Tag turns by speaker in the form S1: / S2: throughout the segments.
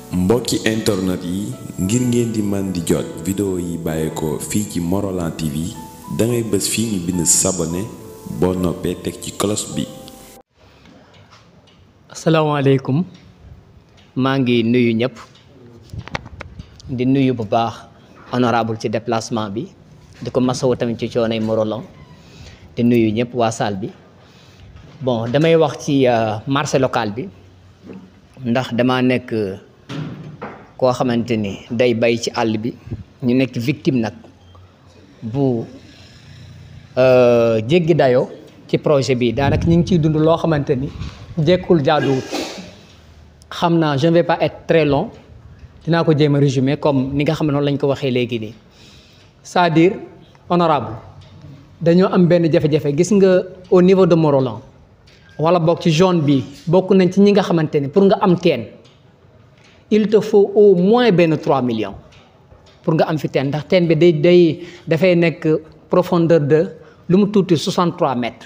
S1: mbokki internet yi ngir ngeen di man di jot vidéo yi bàyyeekoo fii ci Morolan TV dangay bës fii ñu bind sabone boo noppee teg ci cloche bi
S2: asalaamaaleykum maa ngi nuyu ñëpp di nuyu bu baax honorable ci déplacement bi di ko masawu tamit ci coonay Morolan di nuyu ñëpp waa salle bi bon damay wax ci marché local bi ndax dama nekk koo xamante ni day bay ci àll bi ñu nekk victime nag bu jéggi dayoo ci projet bi daanaka ñu ngi ciy dund loo xamante ni jekkul jaaduwut xam naa je ne vais pas être très long dinaa ko jéem a résumer comme ni nga xam ne noonu lañ ko waxee léegi nii c'est-à-dire honorable dañoo am benn jafe-jafe gis nga au niveau de Morolan wala boog ci zone bi bokk nañ ci ñi nga xamante ni pour nga am teen il te faut au moins benn 3 millions pour nga am fi teen ndax teen bi day day dafay nekk profondeur de lu mu tuuti 63 mètres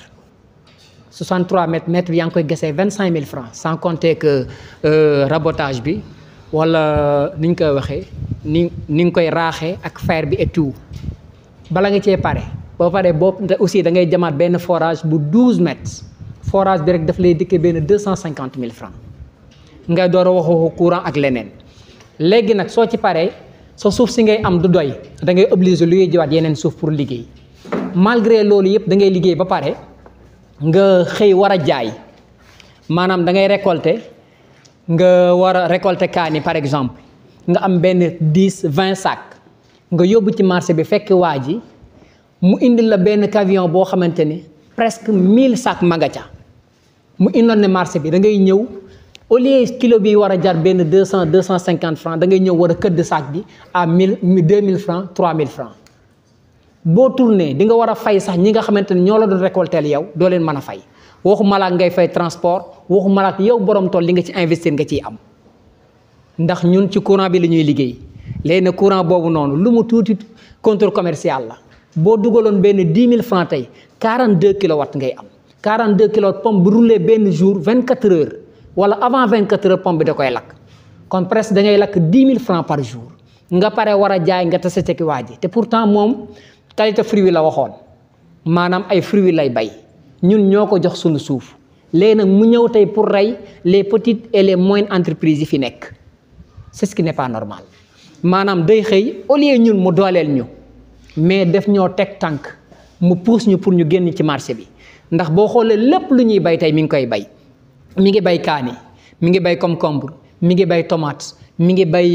S2: 63 mètres mètre bi yaa ngi koy gesee 25 000 francs sans compter que rabotage bi wala ni ñu koy waxee ni ni nga koy raaxee ak fer bi et tout bala nga cee pare boo paree boo aussi da ngay jamaat benn forage bu 12 mètres forage bi rek daf lay dikkee benn 250 000 francs ngay door a waxu courant ak leneen léegi nag soo ci paree sa suuf si ngay am du doy da ngay obligé lu jiwaat yeneen suuf pour liggéey malgré loolu yëpp da ngay liggéey ba pare nga xëy war a jaay maanaam da ngay récolter nga war a récolter kaani par exemple nga am benn dix vingt sacs nga yóbbu ci marché bi fekk waa ji mu indil la benn camion boo xamante ni presque mille sacs magaca mu indoon ne marché bi da ngay ñëw au lieu kilo bi war a jar benn deux cent deux cent cinquante francs da ngay ñëw war a këdd sac bi à mille deux mille francs trois mille francs boo tourné di nga war a fay sax ñi nga xamante ne ñoo la doon récolter yow doo leen mën a fay waxu malaak ngay fay transport waxu malaak yow borom tool li nga ci investir nga ciy am ndax ñun ci courant bi la ñuy liggéey léegi nag courant boobu noonu lu mu tuuti contrôle commercial la boo dugaloon benn dix mille francs tey quarante deux kilowatts ngay am quarante deux kilowatts pompe bu rouler benn jour vingt quatre heures wala avant vingt quatre heures pompe bi da koy lakk kon presque da ngay lakk dix mille francs par jour nga pare war a jaay nga tase ci waa ji te pourtant moom qualité fruit la waxoon maanaam ay fruits lay bay ñun ñoo ko jox suñu suuf léegi nag mu ñëw tey pour rey les petites et les moyennes entreprises yi fi nekk c'est ce qui n'est pas normal maanaam day xëy au lieu ñun mu dooleel ñu mais def ñoo teg tànk mu pousse ñu pour ñu génn ci marché bi ndax boo xoolee lépp lu ñuy bay tey mi ngi koy bay mi ngi bay kaani mi ngi bay concombre mi ngi bay tomate mi ngi bay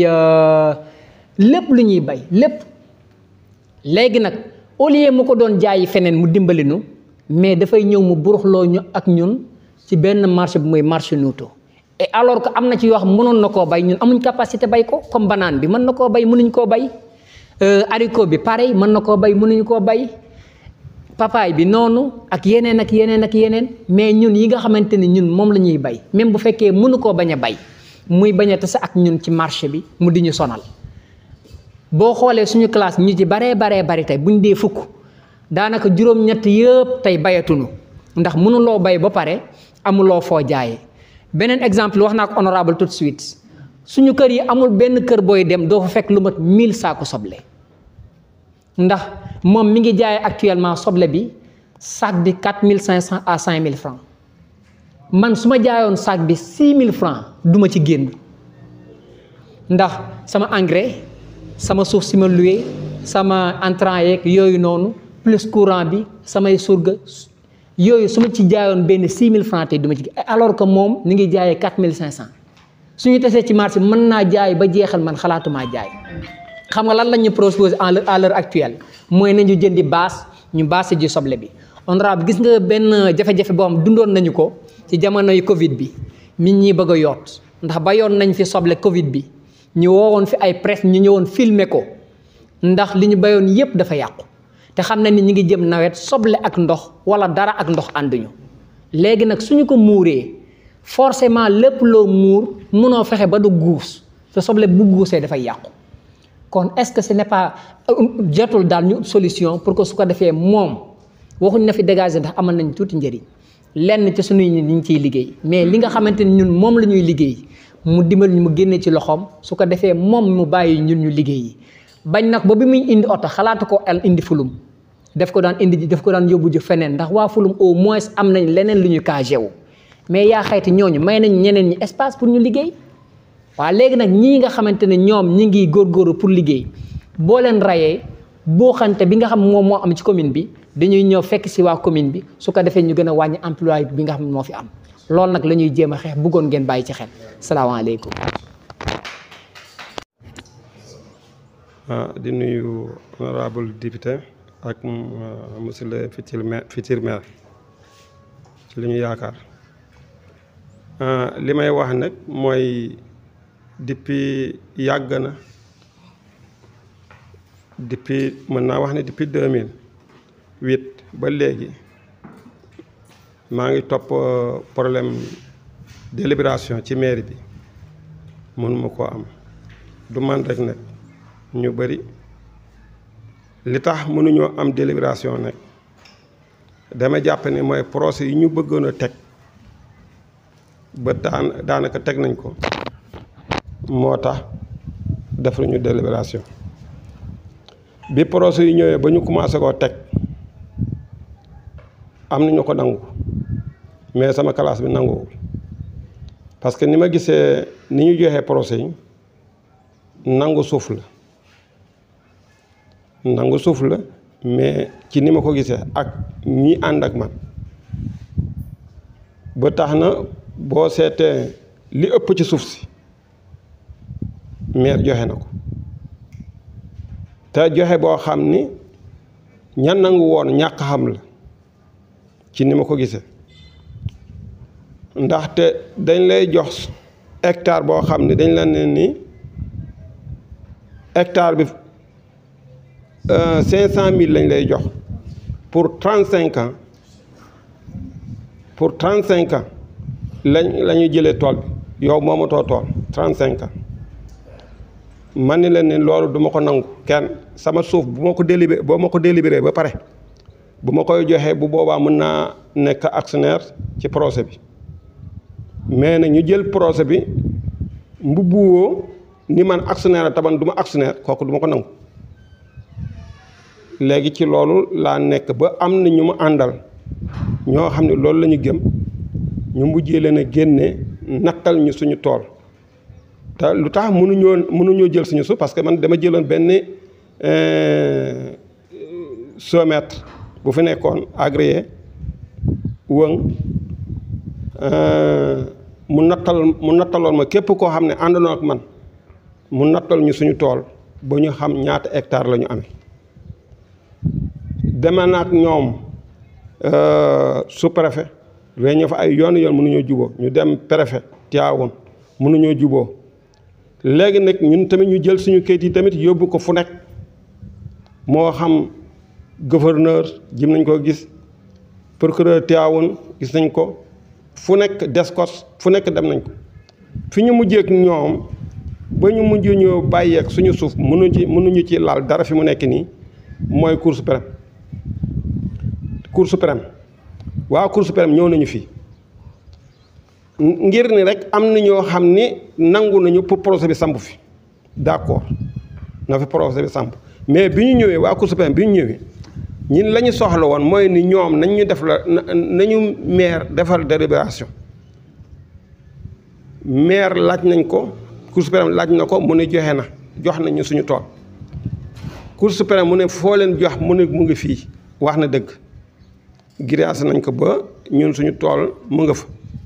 S2: lépp lu ñuy bay lépp léegi nag au lieu mu ko doon jaayi feneen mu dimbali nu mais dafay ñëw mu buruxloo ñu ak ñun ci benn marché bu muy marché nuuto et alors que am na ci yoo xam mënoon na koo bay ñun amuñ capacité bay ko comme banane bi mën na koo bay mënuñ koo bay haricot bi pareil mën na koo bay mënuñ koo bay papaay bi noonu ak yeneen ak yeneen ak yeneen mais ñun yi nga xamante ni ñun moom la ñuy bay même bu fekkee mënu koo bañ a bay muy bañ a tase ak ñun ci marché bi mu di ñu sonal boo xoolee suñu classe ñu ci baree baree bari tey buñ dee fukk daanaka juróom-ñett yëpp tey bayatunu ndax mënuloo bay ba pare amuloo foo jaayee beneen exemple wax naa ko honorable tout de suite suñu kër yi amul benn kër booy dem doo fa fekk lu mat 1000 saako soble ndax moom mi ngi jaayee actuellement soble bi sac bi 4500 à 5000 francs man su ma jaayoon sac bi 6000 francs duma ci génn ndax sama engrais. sama suuf si ma loué sama entrant yeeg yooyu noonu plus courant bi samay surga yooyu su ma ci jaayoon benn 6000 francs tey du ma ci alors que moom ni ngi jaayee 4500 suñu tesee ci marché mën naa jaay ba jeexal man xalaatumaa jaay xam nga lan lañ ñu proposé à l'heure actuelle mooy nañu jëndi baas ñu baase ji soble bi honorable gis nga benn jafe-jafe boo xam dundoon nañu ko ci jamonoy Covid bi nit ñi bëgg a yoot ndax ba yoon nañ fi soble Covid bi ñu woowoon fi ay presse ñu ñëwoon filmer ko ndax li ñu bayoon yépp dafa yàqu te xam na ni ñu ngi jëm nawet soble ak ndox wala dara ak ndox ànduñu léegi nag suñu ko muuree forcément lépp loo muur mënoo fexe ba du guus te soble bu guusee dafay yàqu kon est-ce que ce n'est pas jotul daal ñu solution pour que su ko defee moom waxuñ na fi dégager ndax amal nañ tuuti njëriñ lenn ci suñuy ñi ñu ciy liggéey mais li nga xamante ni ñun moom la ñuy liggéey mu dimbal ñu mu génne ci loxoom su ko defee moom mu bàyyi ñun ñu liggéey yi bañ nag ba bi muy indi oto xalaatu ko el indi fulum daf ko daan indi ji daf ko daan yóbbu ji feneen ndax waa fulum au moins am nañ leneen lu ñu cagé wu mais yaa xayti ñooñu may nañ ñeneen ñi espace pour ñu liggéey waaw léegi nag ñii nga xamante ne ñoom ñi ngi góorgóorlu pour liggéey boo leen rayee boo xante bi nga xam moom moo am ci commune bi dañuy ñëw fekk si waa commune bi su ko defee ñu gën a wàññi emploi bi nga xam ne moo fi am loolu nag la ñuy jéem a xeex bëggoon ngeen bàyyi ci xel salaamaaleykum.
S3: di nuyu honorable député ak monsieur le futur maire futur maire ci li ñu yaakaar li may wax nag mooy depuis yàgg na depuis mën naa wax ne depuis deux mille huit ba léegi maa ngi topp problème délibération ci mairie bi mënuma koo am du man rek nag ñu bëri li tax mënuñoo am délibération nag dama jàpp ne mooy procès yi ñu bëggoon a teg ba daan daanaka teg nañ ko moo tax defuñu délibération bi procès yi ñëwee ba ñu commencé koo teg am na ñu ko nangu mais sama classe bi nanguwul parce que ni ma gisee ni ñu joxee procès yi nangu suuf la nangu suuf la mais ci ni ma ko gisee ak ñi ànd ak man ba tax na boo seetee li ëpp ci suuf si maire joxe na ko te joxe boo xam ni ñan nangu woon ñàkk xam la ci ni ma ko gisee ndaxte dañ lay jox hectare boo xam ne dañ la ne ni hectare bi cinq cent mille lañ lay jox pour trente cinq ans pour trente cinq ans lañ la ñuy jëlee tool bi yow moomatoo tool trente cinq ans man ni leen ni loolu du ma ko nangu kenn sama suuf bu ma ko délibéré boo ma ko délibéré ba pare bu ma koy joxee bu boobaa mën naa nekk actionnaire ci projet bi mais nag ñu jël projet bi mbubbuwoo ni man actionnaire la taban du ma actionnaire kooku du ma ko nangu léegi ci loolu laa nekk ba am na ñu ma àndal ñoo xam ne loolu la ñu gëm ñu mujjee leen a génne nattal ñu suñu tool te lu tax mënuñoo mënuñoo jël suñu suuf parce que man dama jëloon benn somètre bu fi nekkoon agréé wëng mu nattal mu nattaloon ma képp koo xam ne àndandoo ak man mu nattal ñu suñu tool ba ñu xam ñaata hectare la ñu amee deme naag ñoom sous-préfet réunion fa ay yoon yoon mënuñoo juboo ñu dem préfet Tivaouane mënuñoo juboo léegi nag ñun tamit ñu jël suñu kayit yi tamit yóbbu ko fu nekk moo xam gouverneur jim nañ ko gis procureur Tivaouane gis nañ ko fu nekk descos fu nekk dem nañ ko fi ñu mujjee ak ñoom ba ñu mujj ñoo bàyyeek suñu suuf mënuñu ci mënuñu ci laal dara fi mu nekk nii mooy cour suprême cour suprême waa cour suprême ñëw nañu fii ngir ni rek am na ñoo xam ni nangu nañu pour procès bi samp fi d'accord na fi procès bi samp mais bi ñu ñëwee waa cour suprême bi ñu ñëwee ñun la ñu soxla woon mooy ni ñoom nañ ñu def la nañu maire defal délibération maire laaj nañ ko cour suprême laaj na ko mu ne joxe na jox nañu suñu tool cour suprême mu ne foo leen jox mu ne mu ngi fii wax na dëgg grâce nañ ko ba ñun suñu tool mu nga fa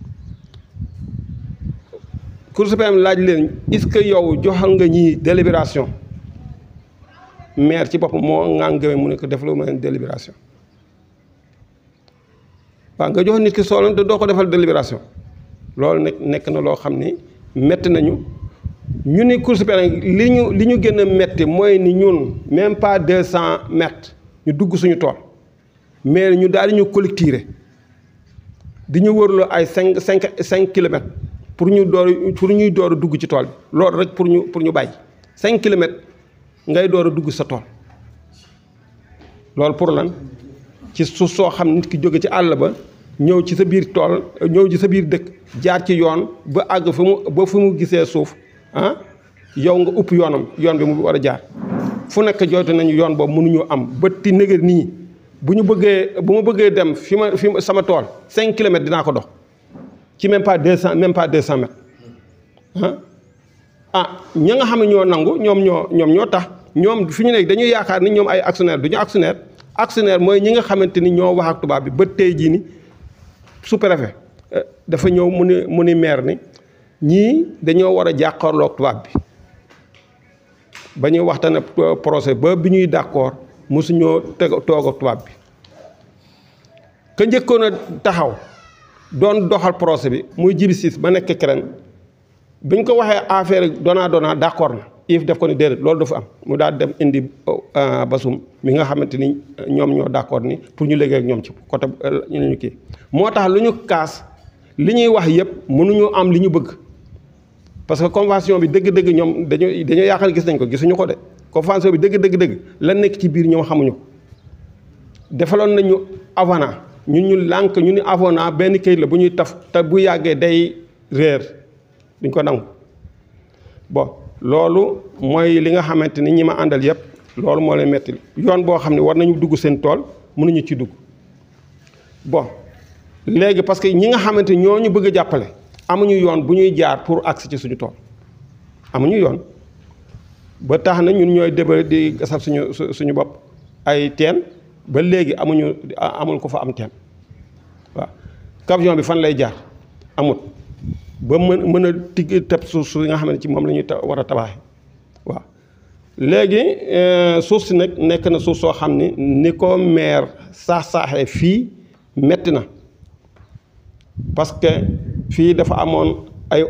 S3: cour suprême laaj leen est-ce que yow joxal nga ñii délibération maire ci boppam moo ngaa gëmee mu ne ko def lu ma leen délibération waaw nga jox nit ki soolan te doo ko defal délibération loolu nag nekk na loo xam ni metti nañu ñu ni cour suprême li ñu li ñu gën a metti mooy ni ñun même pas deux cent mètres ñu dugg suñu tool mais ñu daal di ñu collecter di ñu wërloo ay cinq cinq cinq kilomètres pour ñu door pour ñuy door a dugg ci tool bi loolu rek pour ñu pour ñu bàyyi cinq kilomètres ngay door a dugg sa tool loolu pour lan ci suuf soo xam nit ki jóge ci àll ba ñëw ci sa biir tool ñëw ci sa biir dëkk jaar ci yoon ba àgg fi mu ba fi mu gisee suuf ah yow nga upp yoonam yoon bi mu war a jaar fu nekk jooytu nañu yoon boobu mënuñu am ba ti nëgër nii bu ñu bëggee bu ma bëggee dem fi ma fi sama tool cinq kilomètres dinaa ko dox ci même pas deux cent même pas deux cent mètres ah ah ña nga xam ne ñoo nangu ñoom ñoo ñoom ñoo tax ñoom fi ñu nekk dañuy yaakaar ni ñoom ay actionnaire du ñu actionnaire actionnaire mooy ñi nga xamante ni ñoo wax ak tubaab bi ba tey jii ni sous-préfet dafa ñëw mu ni mu ni maire ni ñii dañoo war a jàkkaarloog tubaab bi ba ñuy waxtaan ak projet ba bi ñuy d'accord mosuñoo teg toog ak tubaab bi ka njëkkoon a taxaw doon doxal projet bi muy jibi siis ba nekk keneen bi ñu ko waxee affaire dona dona d'accord na if def ko ni déedéet loolu dafa am mu daal dem indi basum mi nga xamante ni ñoom ñoo d'accord ni pour ñu liggéey ak ñoom ci côté ñu ñu kii moo tax lu ñu kaas li ñuy wax yëpp mënuñu am li ñu bëgg parce que convention bi dëgg-dëgg ñoom dañoo dañoo yaakaar gis nañ ko gisuñu ko de convention bi dëgg-dëgg-dëgg la nekk ci biir ñoom xamuñu ko defaloon nañu avenant ñun ñu lànk ñu ni avenant benn këyit la bu ñuy taf te bu yàggee day réer duñ ko nangu bon loolu mooy li nga xamante ni ñi ma àndal yëpp loolu moo leen metti yoon boo xam ne war nañu dugg seen tool mënuñu ci dugg bon léegi parce que ñi nga xamante ni ñoo ñu bëgg a jàppale amuñu yoon bu ñuy jaar pour agsi ci suñu tool amuñu yoon ba tax na ñun ñooy déba di gasal suñu suñu bopp ay teen ba léegi amuñu amul ko fa am teen waaw camion bi fan lay jaar amut ba mën mën a tigg teb suuf su nga xam ne ci moom la ñuy war a tabaxee waaw léegi suuf si nag nekk na suuf soo xam ni ni ko maire saax-saaxee fii metti na parce que fii dafa amoon ay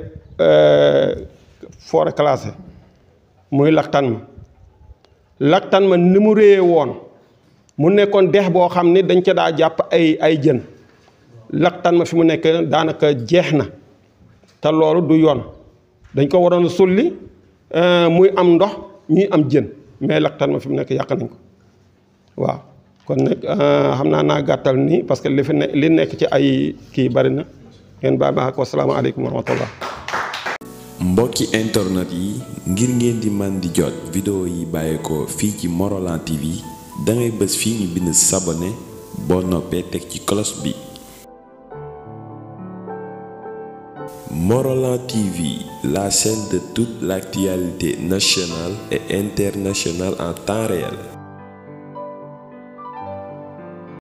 S3: forêt classée muy laktan ma laktan ma ni mu réyee woon mu nekkoon dex boo xam ni dañ ca daa jàpp ay ay jën laktan ma fi mu nekk daanaka jeex na te loolu du yoon dañ ko waroon a sulli muy am ndox ñuy am jën mais laktan ma fi mu nekk yàq nañ ko waaw kon nag xam naa naa gàttal nii parce que li fi ne li nekk ci ay kii bari na ngeen baal ma ak wasalaamaaleykum wa rahmatullah
S1: mbokki internet yi ngir ngeen di man di jot vidéo yi bàyyeekoo fii ci Morolan TV dangay bës fii ñu bind sabonné boo noppee teg ci cloche bi Morolan TV, la chaîne de toute l'actualité nationale et internationale en temps réel.